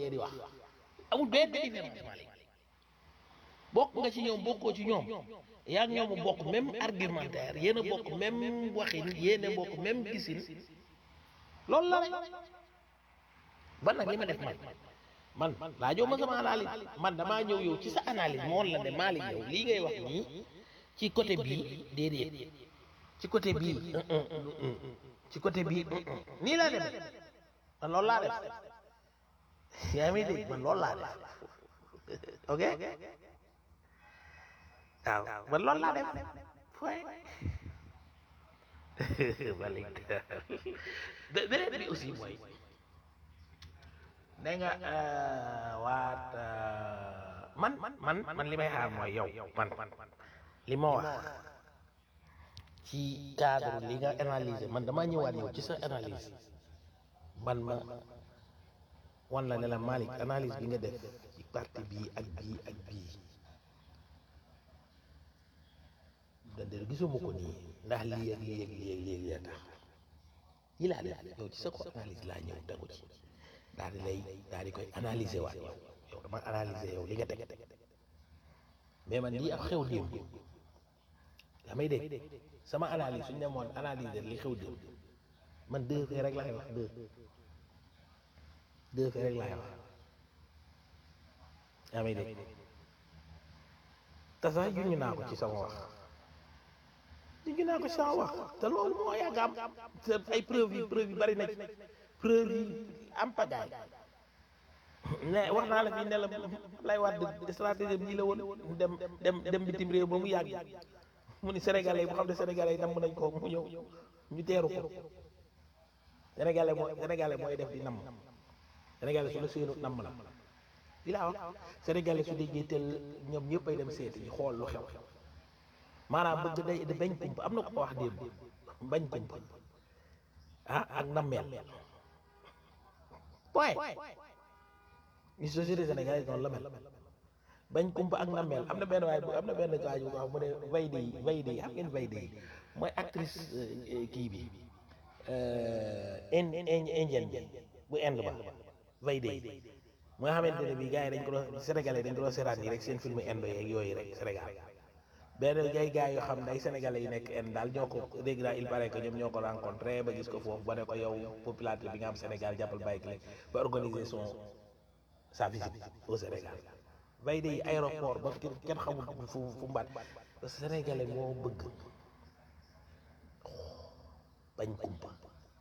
ngeen di wax amul benn différence Malick bokk nga ci ñoom bokkoo ci ñoom yaa ngi ñoom a bokk même argumentaire yéen a bokk même waxin yéen a bokk même gisin loolu la rek ban nag li ma def man man laajoo ma sama analyse man damaa ñëw yow ci sa analyse moo la ne Malick yow lii ngay wax nii ci côté bii déedéet ci côté bii ci côté bii nii laa def man loolu laa def yaa ngi dégg man loolu laa def ok waaw man loolu laa def fooy Malick beneen bi aussi mooy da nga waat man man man li may xaar mooy yow man li ma wax ci cadre li nga analyser man damaa ñëwaat yow ci sa analyse man ma wan la ne la Malick analyse bi nga def ci parti bii ak bii ak bii dande gisuma ko nii ndax lii ak lii ak lii ak lii ak lii tax yi laa def yow ci sa ko analyse laa ñëw tegu ci daal di lay daal di koy analyser waat yow yow dama analyser yow li nga teg mais man lii ab xew démb yaa may dégg sama analyse suñu demoon analyser li xew démb man deux faits rek laay wax deux deux faits rek laay wax yaa may dégg te sax juñu naa ko ci sama wax juñu naa ko ci sama wax te loolu moo yàgg am te ay preuve yi preuve yi bari na ci preuve yi am pagaay ne wax naa la fii ne la lay waat stratégie bi la woon dem dem dem bitim réew ba mu yàgg mu ni sénégalais bu xam ne sénégalais yi namm nañ ko mu ñëw ñu teeru ko sénégalais mooy sénégalais mooy def di namm sénégalais su la séenu namm la li laa wax sénégalais su déggee tel ñoom ñëpp ay dem seeti ñu xool lu xew maanaam bëgg day da bañ kumpa am na ko wax démb bañ kumpa ah ak nammeel point ni société sénégalaise noonu la mel bañ kumpa ak nammeel am na benn waay bu am na benn waay bu ko wax mu ne Veydi yi Veydi yi xam ngeen Veydi yi mooy actrice kii bi indienne bi bu Inde ba Veydi yi mu nga xamante ne bii gars yi dañ ko doon sénégalais dañ ko doon seetaan nii rek seen film indo yeeg yooyu rek Sénégal benn gay gars yoo xam ne ay sénégalais yi nekk Inde daal ñoo ko dégg naa il paraît que ñoom ñoo ko rencontré ba gis ko foofu ba ne ko yow popularité bi nga am Sénégal jàppal bàyyi ki ba organiser son sa visite au Sénégal bay de aéroport ba kenn xamul fu fu mbaat parce que sénégalais moo bëgg bañ kumpa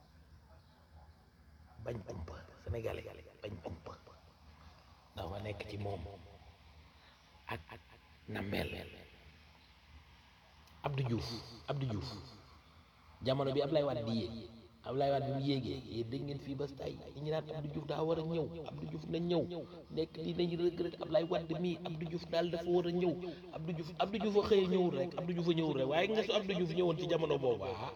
bañ kumpa sénégalais bañ kumpa dafa nekk ci moom ak ak nammeel Abdou Diouf Abdou Diouf jamono bi Ablaye Wade di yéeg Ablaye Wade bi mu yéegee yéen dégg ngeen fii ba tay ñu naan Abdou Diouf daa war a ñëw Abdou Diouf na ñëw nekk li nañu regretté Ablaye Wade mii Abdou Diouf daal dafa war a ñëw Abdou Diouf Abdou Diouf a xëy ñëwul rek Abdou Diouf a ñëwul rek waaye nga su Abdou Diouf ñëwoon ci jamono boobu ah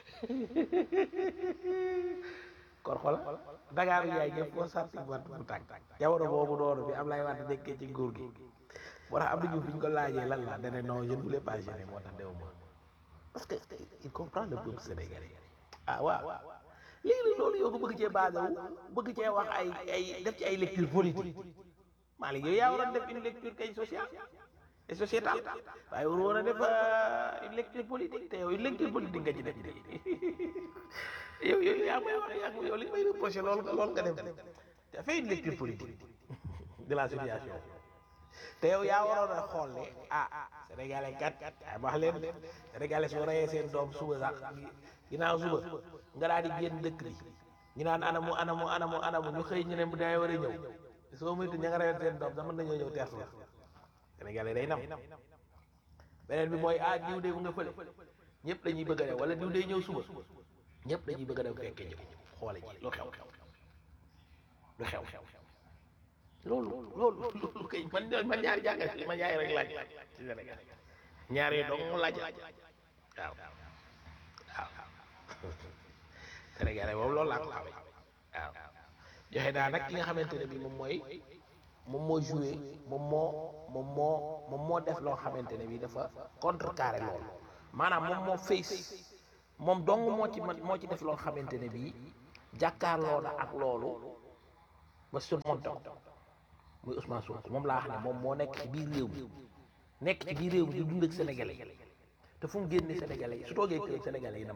kon xola Dakar yaay ñëpp koo sarti wat bu tànk jamono boobu noonu bi Ablaye Wade nekkee ci nguur gi moo tax Abdou Diouf bi ñu ko laajee lan la dane non je ne voulais pas gêner moo tax dew ma parce que il comprend le peuple sénégalais ah waaw léegi nag loolu yow nga bëgg cee basé wu bëgg cee wax ay ay def ci ay lecture politique Malick yow yaa waroon def une lecture kay sociale et sociétale waaye waru woon a def une lecture politique te yow une lecture politique nga ci def de yow yow yaa may wax yaa yow li may reproché loolu loolu nga def te fait une lecture politique de la situation te yow yaa waroon a xool ne ah sénégalais kat ay wax leen sénégalais soo reyee seen doom suba sax ginnaaw suba nga daal di génn dëkk bi ñu naan anamu anamu anamu anamu ñu xëy ñu ne bu day war a ñëw soo moytu ña nga reyoon seen doom sax mën nañoo ñëw teertu la sénégalais day nam beneen bi mooy ah diw de mu nga fële ñëpp dañuy bëgg a dem wala diw day ñëw suba ñëpp dañuy bëgg a dem fekke ñëw xoole ji lu xew xew lu xew xew loolu loolu loolu kay man man ñaari jàngat man ñaari rek laaj ci Sénégal ñaari dong laaj waaw waaw Sénégalais moom loolu laa ko xamee waaw joxe naa nag ki nga xamante ne bi moom mooy moom moo joué moom moo moom moo moom moo def loo xamante ne bi dafa contrecarré loolu maanaam moom moo face moom dong moo ci man moo ci def loo xamante ne bi jàkkaarloo na ak loolu ma surmonté ko muy Ousmane Sonko moom laa xam ne moom moo nekk ci biir réew mi nekk ci biir réew mi di dund ak sénégalais yi te fu mu génnee sénégalais yi su toogee kër sénégalais yi nam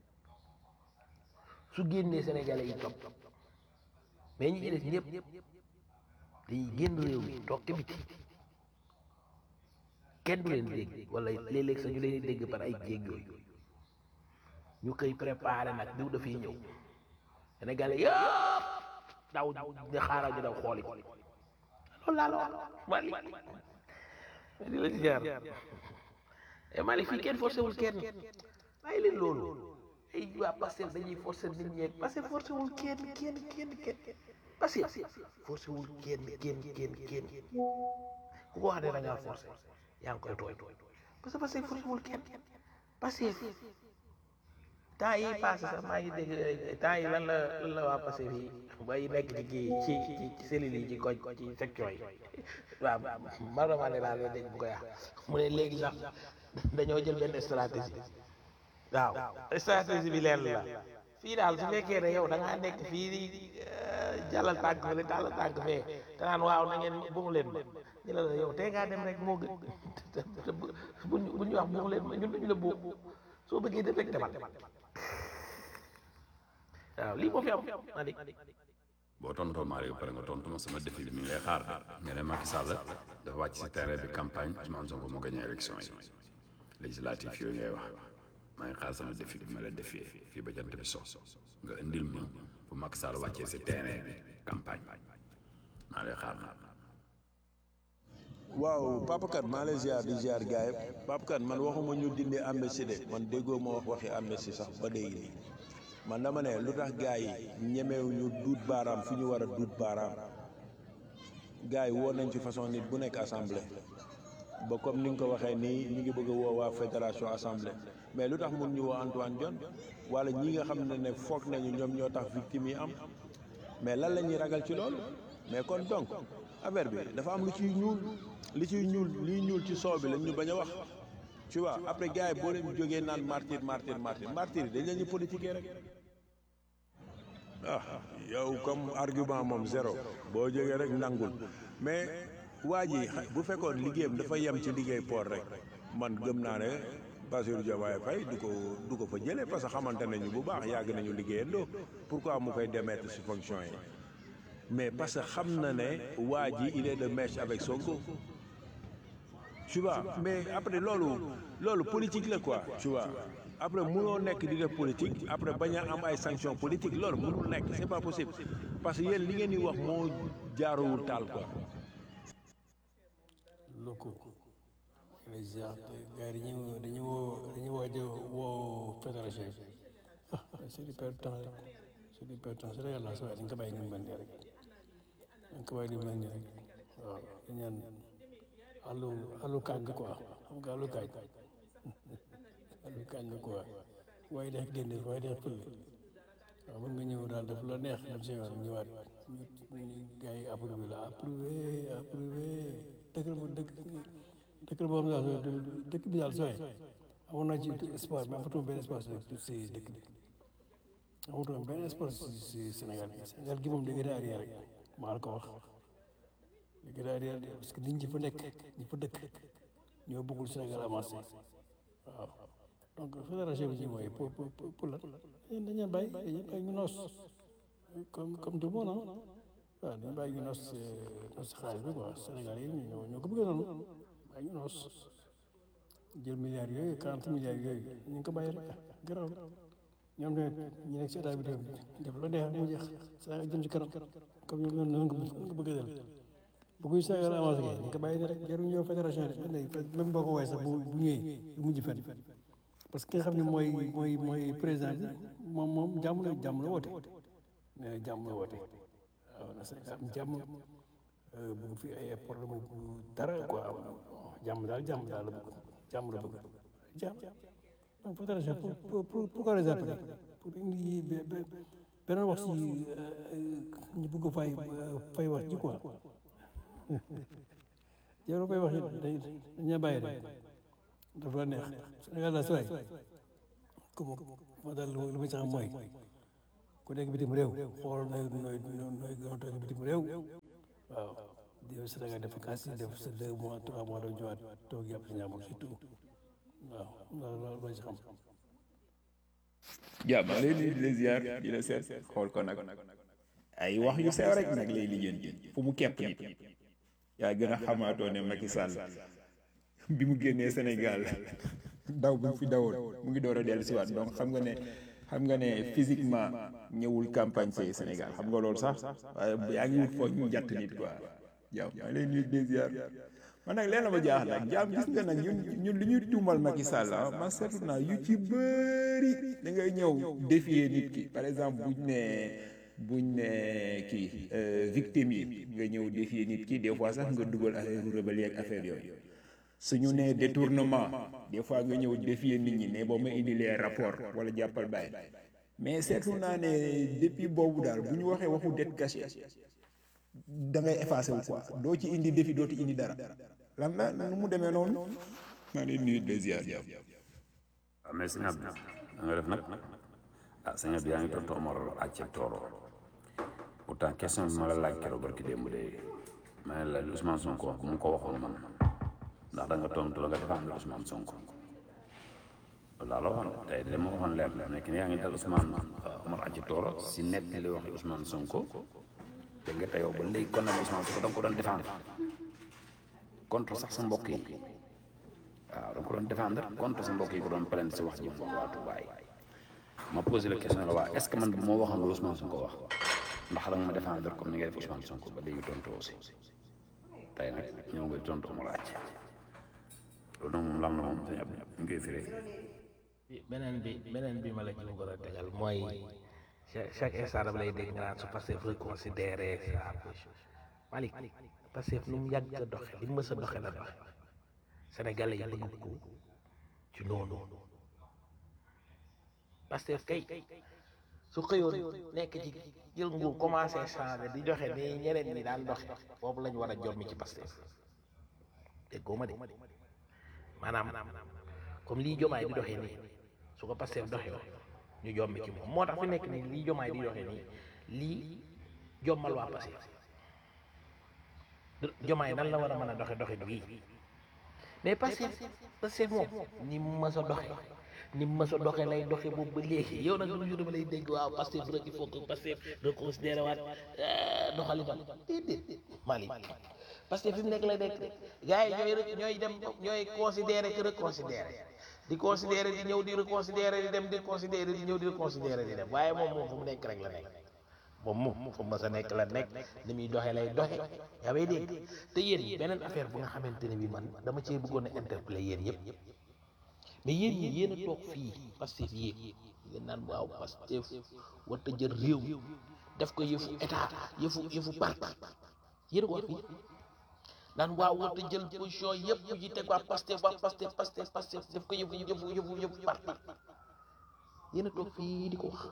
su génnee sénégalais yi topp mais ñi ci des ñëpp dañuy génn réew mi toog te biti kenn du leen dégg wala léeg-léeg sax ñu leen dégg par ay jéeg yooyu ñu koy préparé nag diw dafay ñëw sénégalais yëpp daw ñu xaaral ñu daw xooli ko loolu laa la wax Mali di la ci jaar e Mali fii kenn forcé wul kenn bàyyi leen loolu ay waa Pastef dañuy forcé nit ñi Pastef forcé wul kenn kenn kenn kenn Pastef forcé wul kenn kenn kenn kenn ku ko wax ne da ngaa forcé yaa ngi koy tooy parce que Pastef forcé wul kenn Pastef temps yi passé sax maa ngi dégg temps yi lan la lan la waa Pastef yi bay nekk ci kii ci ci ci cellules yi ci koñ ci section yi waaw maroma ne laa lay dégg bu ko yàq mu ne léegi sax dañoo jël benn stratégie waaw stratégie bi leen la fii daal su fekkee ne yow da ngaa nekk fii di jàllal tànk fële tàllal tànk fee te naan waaw na ngeen bumu leen ma ñu la la yow tey ngaa dem rek moo gën buñ bu ñu wax bumu leen ma ñun duñu la buum soo bëggee def rek demal waaw lii moo fi am Malick boo tontoo Malick ba pare nga tontu ma sama défi bi mi ngi lay xaar nga ne Macky Sall dafa wàcc si terrain bi campagne Ousmane Sonko moo gagné élection yi législative yooyu ngay wax maa ngi xaar sama défi bi ma la défier fii ba jant bi so nga indil ma bu Macky Sall wàccee si terrain bi campagne maa lay xaar waaw Papa Kane maa lay ziar di ziar gars yi Papa Kane man waxuma ñu dindi amnistie de man déggoo ma wax waxi amnistie sax ba léegi nii man dama ne lu tax gars yi ñemewu ñu duut baaraam fi ñu war a duut baaraam gars yi woo nañ ci façon nit bu nekk assemblée ba comme ni nga ko waxee nii ñu ngi bëgg a woo waa fédération assemblée mais lu tax mun ñu woo Antoine Diome wala ñi nga xam ne ne foog nañu ñoom ñoo tax victime yi am mais lan la ñuy ragal ci loolu mais kon donc affaire bi dafa am lu ciy ñuul li ciy ñuul liy ñuul ci soow bi lañ ñu bañ a wax tu vois après gars yi boo leen jógee naan martyr martyr martyr martyr yi dañ leen ñu politiquer rek ah yow comme argument moom zéro boo jógee rek nangul mais waa ji bu fekkoon liggéeyam dafa yem ci liggéey port rek man gëm naa ne Bassirou Diomaye Faye du ko du ko fa jëlee parce que xamante nañu bu baax yàgg nañu liggéeyandoo pourquoi mu koy démettre ci fonction yi mais parce que xam na ne waa ji il est de mèche avec Sonko tu vois mais après loolu loolu politique la quoi tu vois après munoo nekk di def politique après bañ a am ay sanctions politiques loolu munul nekk c'est pas possible parce que yéen li ngeen di wax moo jaaruwul taal quoi. loko les gens gars yi dañuy dañuy woo dañuy waaj a woo fédération bi ah c'est du perte temps rek c'est du perte temps c'est réel la dañ ko bàyyi ni mu mel nii rek dañ ko bàyyi ni mu mel nii rek waaw dañ ñaan allu allu kaañ la quoi xam nga allu kaañ allu kaañ la quoi waaye def génne waaye def fële waaw mën nga ñëw daal def la neex dem si yoon ñëwaat ñu gars yi approuvé la approuvé approuvé dëkk bu dëkk dëkk boo xam ne daal dëkk bi daal sooy amoon naa ci espace mais amatuma benn espace si dëkk bi amatuma benn espace si Sénégal bi Sénégal gi moom léegi daa arrière rek maa la ko wax léegi daa arrière parce que nit ñi fa nekk ñi fa dëkk ñoo bëggul Sénégal avancé waaw donc fédération bi ñu mooy pour pour pour la dañu dañu bàyyi dañu bàyyi ñu noos comme comme tout le monde ah waaw dañu bàyyi ñu noos noos xaalis bi quoi Sénégal yi ñoo ñoo ko bëggee noonu bàyyi ñu noos jël milliards yooyu quarante milliards yooyu ñu ngi ko bàyyi rek garaw ñoom tamit ñu nekk si état bi tamit def la neex mu jeex Sénégal jëm ci kanam comme ñoom noonu nga bëgg a del bëgguñ Sénégal avancé ñu ngi ko bàyyi rek jarul ñëw fédération bi même boo ko woowee sax bu bu ñëwee du mujj fenn parce que ki nga xam ne mooy mooy mooy président bi moom moom jàmm la jàmm la woote nee na jàmm la woote waaw na Sénégal am jàmm bëgg fi ay problème bu dara quoi jàmm daal jàmm daal la bëgg jàmm la bëgg jàmm donc fédération pour pour pourquoi les appeler pour indi beneen wax si ñu bëgg fay fay wax ji quoi yow fay wax it dañuy bàyyi rek dafa la neex Sénégal la sooy ku ma ma daal lu ma ci xam mooy ku ku nekk bitim réew xool nooy nooy nooy gën a toog bitim réew waaw di Sénégal def vacances def sa deux mois trois mois doo ñëwaat toog yàpp si ñaamul surtout waaw loolu loolu loo ci xam jaa maa lay nuyu di la ziar di la seet xool ko nag ay wax yu sew rek nag lay lijjanti fu mu kepp nit yaa gën a xamaatoo ne Macky Sall bi mu génnee Sénégal daw bi mu fi dawoon mu ngi door a dellu si waat donc xam nga ne xam nga ne physiquement ñëwul campagne ci Sénégal xam nga loolu sax waaye yaa ngi wut foo ñu jàtt nit quoi jaam maa lay nuyu di la ziar man nag leen la ma jaax nag jaam gis nga nag ñun ñun li ñuy tuumal Macky Sall ah man seetlu naa yu ci bëri da ngay ñëw défier nit ki par exemple buñ ne buñ ne kii victime yi nga ñëw défier nit ki des fois sax nga dugal affaire rebelle ak affaire yooyu suñu nee détournement des fois nga ñëw défier nit ñi ne boo ma indi les rapport wala jàppal bàyyi mais seetlu naa ne depuis boobu daal bu ñu waxee waxu dette cachée da ngay effacé wu quoi doo ci indi défi doo ci indi dara lan la nu mu demee noonu maa ngi nuyu de ziar jàmm waaw mais sëñ Abdou da nga def nag ah sëñ Abdou yaa ngi tontu Omar àcce tooro pourtant question bi ma la laaj keroog barki démb de ma ne la Ousmane Sonko wax bu mu ko waxoon man ndax da nga tontu la nga défendre Ousmane Sonko loolu laa la waxoon tey de ma waxoon leer la nekk ni yaa ngi dal Ousmane Omar àcce tooro si net li wax Ousmane Sonko te nga teyoo ba léegi kon nag Ousmane Sonko da nga ko doon défendre contre sax sa mbokk yi waaw da nga ko doon défendre contre sa mbokk yi ko doon plainte si wax ji mu wax waa Touba yi ma posé la question la waa est ce que man bu ma waxoon lu Ousmane Sonko wax ndax da nga ma défendre comme ni nga def Ousmane Sonko ba léegi tontu aussi tey nag ñëw nga tontu ma laaj loolu nag moom lam na moom sañ ab ñu koy firee beneen bi beneen bi ma la ci bëggoon a tegal mooy chaque chaque instant dama lay dégg nga naan su Pastef reconsidéré sa position Malick Pastef lu mu yàgg a doxe li mu mës a doxe la doxe Sénégalais yi bëgg ko ci noonu Pastef kay su xëyoon nekk ci jël nguur commencé changé di joxe ni ñeneen ñi daan doxe boobu lañu war a jommi ci Pastef déggoo ma de maanaam comme lii jomaay di doxee nii su ko Pastef doxee ñu jommi ci moom moo tax fi nekk nii lii jomaay di doxee nii lii jommal waa Pastef jomaay nan la war a mën a doxe doxe bii mais Pastef Pastef moom ni mu mës a doxe ni mu mës a doxe lay doxe boobu ba léegi yow nag lu ñu dama lay dégg waaw Pastef rek il faut que Pastef reconsidéré waat doxalitam déedéet Malick Pastef fi mu nekk lay nekk gars yi ñooy rek ñooy dem ñooy considéré que reconsidéré di considéré di ñëw di reconsidéré di dem di considéré di ñëw di reconsidéré di dem waaye moom moom fu mu nekk rek la nekk moom moom fu mu mës a nekk la nekk ni muy doxee lay doxe yaa may dégg te yéen beneen affaire bu nga xamante ne bi man dama cee bëggoon a interpeller yéen yëpp mais yéen ñi yéen a toog fii Pastef yéeg ngeen naan waaw Pastef warta jël réew def ko yëfu état yëfu yëfu parti yéen a ko wax fii naan waaw warta jël position yëpp yu ci teg waa Pastef waa Pastef Pastef Pastef def ko yëfu yëfu yëfu yëfu parti yéen a toog fii di ko wax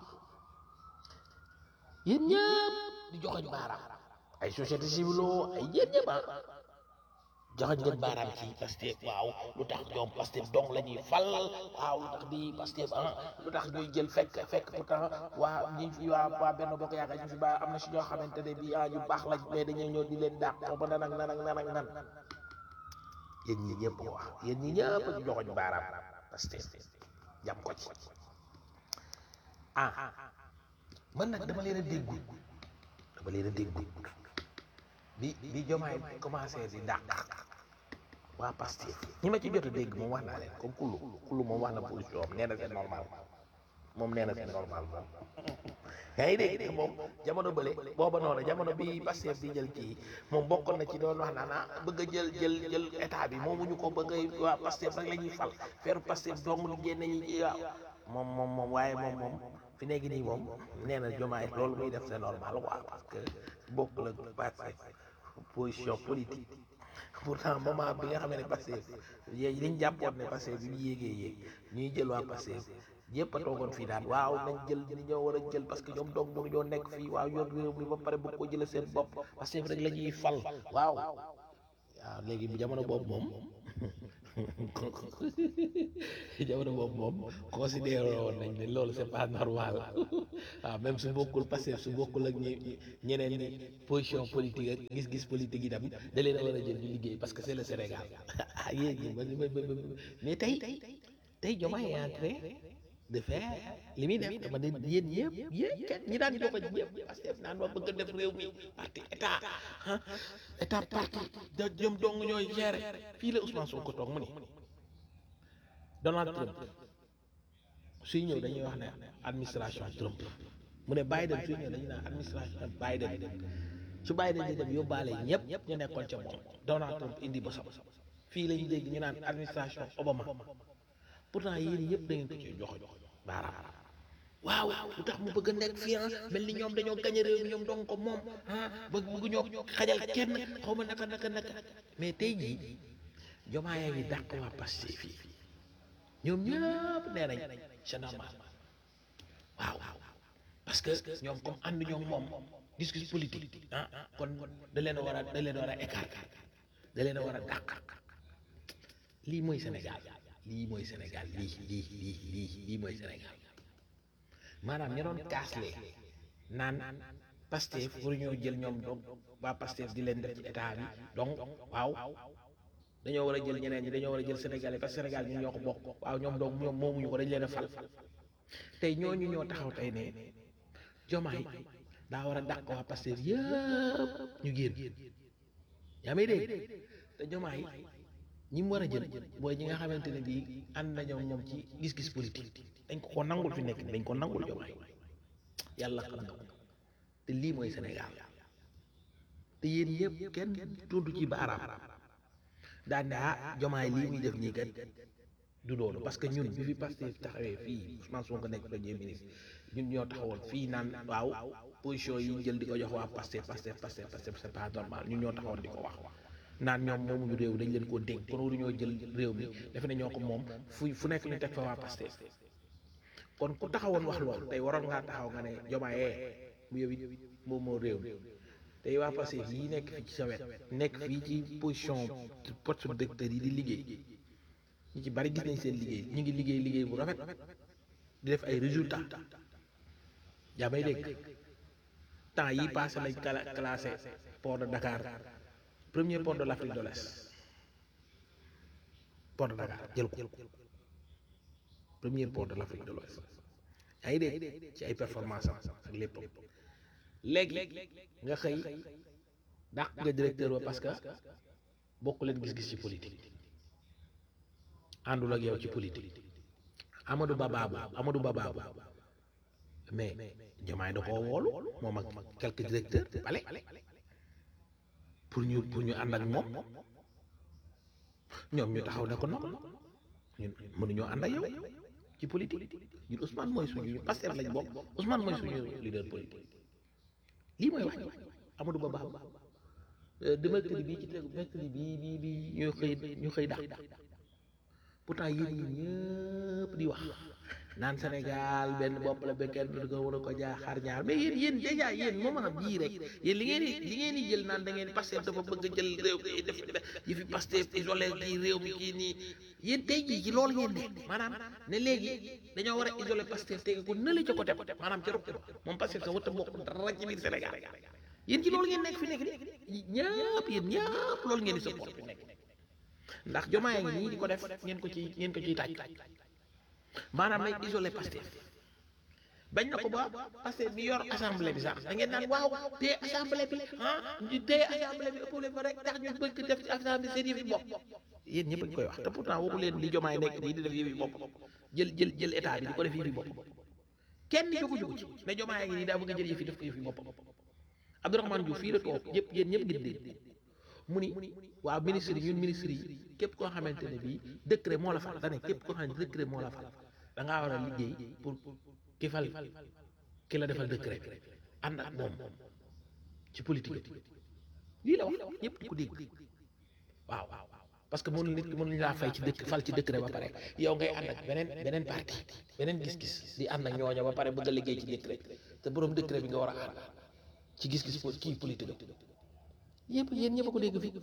yéen ñëpp di joxoñ baaraam ay société civile ay yéen ñëpp ah joxoñ ngeen baaraam ci Pastef waaw lu tax ñoom Pastef dong la ñuy fal waaw lu tax di Pastef ah lu tax ñuy jël fekk fekk pourtant waa ñi fi waa waa benn bokk yaakaar ñu fi ba am na si ñoo xamante ne bii ah ñu baax lañ mais dañuy ñëw di leen dàq ba nan ak nan ak nan ak nan yéen ñi ñëpp ko wax yéen ñi ñëpp ñu joxoñ baaraam Pastef jam ko ci ah man nag dama leen a déggul dama leen a déggul bi bi jomaay commencé di dàq waa Pastef ñi ma ci jot a dégg moom wax naa leen comme kullu kullu moom wax na position am nee na c'est normal moom nee na c'est normal moom yaa ngi dégg de moom jamono bële booba noonu jamono bi Pastef di jël kii moom bokkoon na ci doon wax naa naa bëgg a jël jël jël état bi moomuñu ko bëgg a waa Pastef rek la ñuy fal feeru Pastef dong li génn ñi waaw moom moom moom waaye moom moom fi nekk nii moom nee na jomaay loolu muy def c'est normal quoi parce que bokk la Pastef position politique pourtant moment bi nga xam ne Pastef yéen liñ jàppoon ne Pastef bi ñu yéegee yéeg ñuy jël waa Pastef ñëpp a toogoon fii daan waaw nañ jël ñi ñoo war a jël parce que ñoom dong mënu ñoo nekk fii waaw yor réew mi ba pare bëgg ko jëlee seen bopp Pastef rek la ñuy fal waaw waaw léegi bu jamono boobu moom jamono boobu moom considéré woon nañ ne loolu c'est pas normal waaw même su bokkul parce que su bokkul ak ñi ñeneen ñi position politique ak gis-gis politique yi tam da leen a war a jël ñu liggéey parce que c'est le Sénégal ah yéen ñi ba ba ba mais tey tey Diomaye est en train de faire li muy def dama ne yéen ñëpp yéen kenn ñi daan joxe ñëpp parce que naan ma bëgg a def réew mi parti état ah état parti da jëm dong ñooy gérer fii la Ousmane Sonko toog mu ni Donald Trump suy ñëw dañuy wax ne administration Trump mu ne Biden suy ñëw dañuy naan administration Biden su Biden di dem yóbbaale ñëpp ñu nekkoon ca moom Donald Trump indi ba sama fii lañu dégg ñu naan administration Obama pourtant yéen yëpp da ngeen ko ci jox jox baaraam waaw lu tax mu bëgg a nekk fii mel ni ñoom dañoo gañe réew mi ñoom dong ko moom ah bëgg bëgg ñoo xajal kenn xaw ma naka naka naka mais tey jii Diomaye yaa ngi dàq waa Pastef fii ñoom ñëpp nee nañ c'est normal waaw parce que ñoom comme ànd ñoom moom gis-gis politique ah kon da leen a war a da leen a war a écarter da leen a war a dàq lii mooy Sénégal lii mooy Sénégal lii lii lii lii lii mooy Sénégal maanaam ña doon kaasle naan Pastef pour ñoo jël ñoom donc waa Pastef di leen def ci état bi donc waaw dañoo war a jël ñeneen ñi dañoo war a jël Sénégalais parce que Sénégal ñun ñoo ko bokk waaw ñoom donc ñoom moomuñu ko dañ leen a fal tey ñooñu ñoo taxaw tey ne Diomaye daa war a dàq waa Pastef yëpp ñu génn yaa may dégg te Diomaye ñi mu war a jël booy ñi nga xamante ne bii ànd nañoo moom ci gis-gis politique dañ ko ko nangul fi nekk dañ ko nangul Diomaye yàlla xam na ko te lii mooy Sénégal te yéen yëpp kenn tudd ci baaraam daan ne ah Diomaye lii muy def nii kat du loolu parce que ñun bi fi Pastef taxawee fii Ousmane Sonko nekk premier ministre ñun ñoo taxawoon fii naan waaw position yi jël di ko jox waa Pastef Pastef Pastef Pastef c'est pas normal ñun ñoo taxawoon di ko wax naan ñoom moomuñu réew dañ leen koo dénk kon waruñoo jël réew mi defe ne ñoo ko moom fu fu nekk ñu teg fa waa Pastef kon ku taxawoon wax loolu tey waroon ngaa taxaw nga ne Diomaye mu yow it moom moo réew mi tey waa Pastef yi nekk fii ci sa wet nekk fii ci position poste directeur yi di liggéey ñu ci bari gis nañ seen liggéey ñu ngi liggéey liggéey bu rafet di def ay résultats yaa may dégg temps yi passé lañ cla classé port de Dakar premier port de l'Afrique de l'Est port de Dakar jël ko premier port de l'Afrique de l'Ouest yaa ngi dégg ci ay performance am ak lépp léegi nga xëy dàq nga directeur ba parce que bokk leen gis-gis ci politique àndul ak yow ci politique Amadou Ba baabu Amadou Ba baabu mais Diomaye da koo woolu moom ak quelques directeurs bale pour ñu pour ñu ànd ak moom ñoom ñu taxaw ne ko non ñun mënuñoo ànd ak yow ci politique ñun Ousmane mooy suñu ñu Pastef lañ bokk Ousmane mooy suñu leader politique lii mooy wax Amadou Ba baabu de mercredi bii ci tegu mercredi bii bii bii ñu xëy ñu xëy dax pourtant yéen ñi ñëpp di wax naan Sénégal benn bopp la ba kenn du ko war a ko jaaxaar ñaar mais yéen yéen déjà yéen moo mën a bii rek yéen li ngeen di li ngeen di jël naan da ngeen Pastef dafa bëgg a jël réew mi def yi fi Pastef isolé kii réew mi kii nii yéen tey jii ci loolu ngeen nekk maanaam ne léegi dañoo war a isolé Pastef tege ko nële ca côté maanaam ca rokk moom Pastef sa wata bokk dara ci biir Sénégal yéen ci loolu ngeen nekk fi nekk ni ñëpp yéen ñëpp loolu ngeen di support fi nekk ndax Diomaye ngi nii di ko def ngeen ko ci ngeen ko ciy taaj maanaam nañ isolé Pastef bañ na ko ba Pastef bi yor assemblée bi sax da ngeen naan waaw te assemblée bi ah te assemblée bi ëppale ko rek tax ñu bëgg def ci assemblée seen yëfi bopp yéen ñëpp a ngi koy wax te pourtant waxu leen li Diomaye nekk nii di def yëfi bopp jël jël jël état bi di ko def yëfi bopp kenn jógu jógu ci ne Diomaye ngi nii daa bëgg a jël yëfi def ko yëfi bopp Abdourahmane Diouf fii la toog ñëpp yéen ñëpp ngeen dégg mu ni waaw ministre yi ñun ministre yi képp koo xamante ne bii décret moo la fal da ne képp koo xam ne décret moo la fal da ngaa war a liggéey pour ki fal ki la defal décret bi ànd ak moom ci politique lii la wax ñëpp di ko dégg waaw parce que mënu nit ki mënuñu laa fay ci dëkk fal ci décret ba pare yow ngay ànd ak beneen beneen parti beneen gis-gis di ànd ak ñooña ba pare bëgg a liggéey ci décret te borom décret bi nga war a ànd ci gis-gis kii politique yëpp yéen ñëpp a ko dégg fii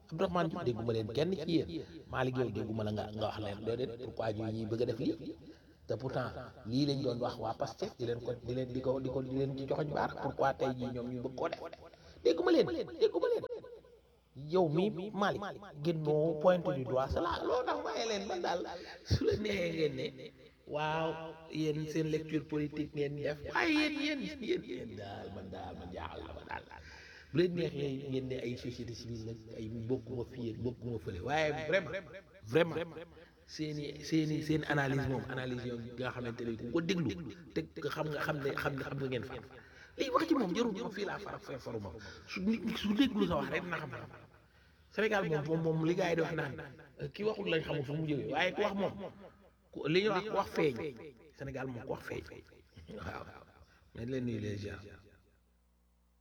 Abdourahmane Diouf dégguma leen kenn ci yéen Malick yow dégguma la nga nga wax leen déedéet pourquoi ñu ñuy bëgg a def lii te pourtant lii lañ doon wax waa Pastef di leen ko di leen di ko di ko di leen ci joxoñ baar pourquoi tey jii ñoom ñu bëgg koo def dégguma leen dégguma leen yow mi Malick génnoo pointe du doigt cela loolu tax waaye leen man daal su la neexee ngeen ne waaw yéen seen lecture politique ngeen def waaye yéen yéen yéen yéen daal man daal man jaaxal na ma daal bu leen neexee ngeen ne ay société civile nag ay bokkuma fii ak bokkuma fële waaye vraiment vraiment seeni seeni seen analyse moom analyse yoon nga xamante ne ku ko déglu te xam nga xam ne xam ne xam nga ngeen fa lii wax ci moom jarul moom fii laa fara fa faru moom su nit su déglu sa wax rek dina xam xam Sénégal moom moom moom li gars yi di wax naan ki waxul lañ xamul fu mu jógee waaye ku wax moom ku li ñuy wax ku wax feeñ Sénégal moom ku wax feeñ waaw nañ leen nuyu les gens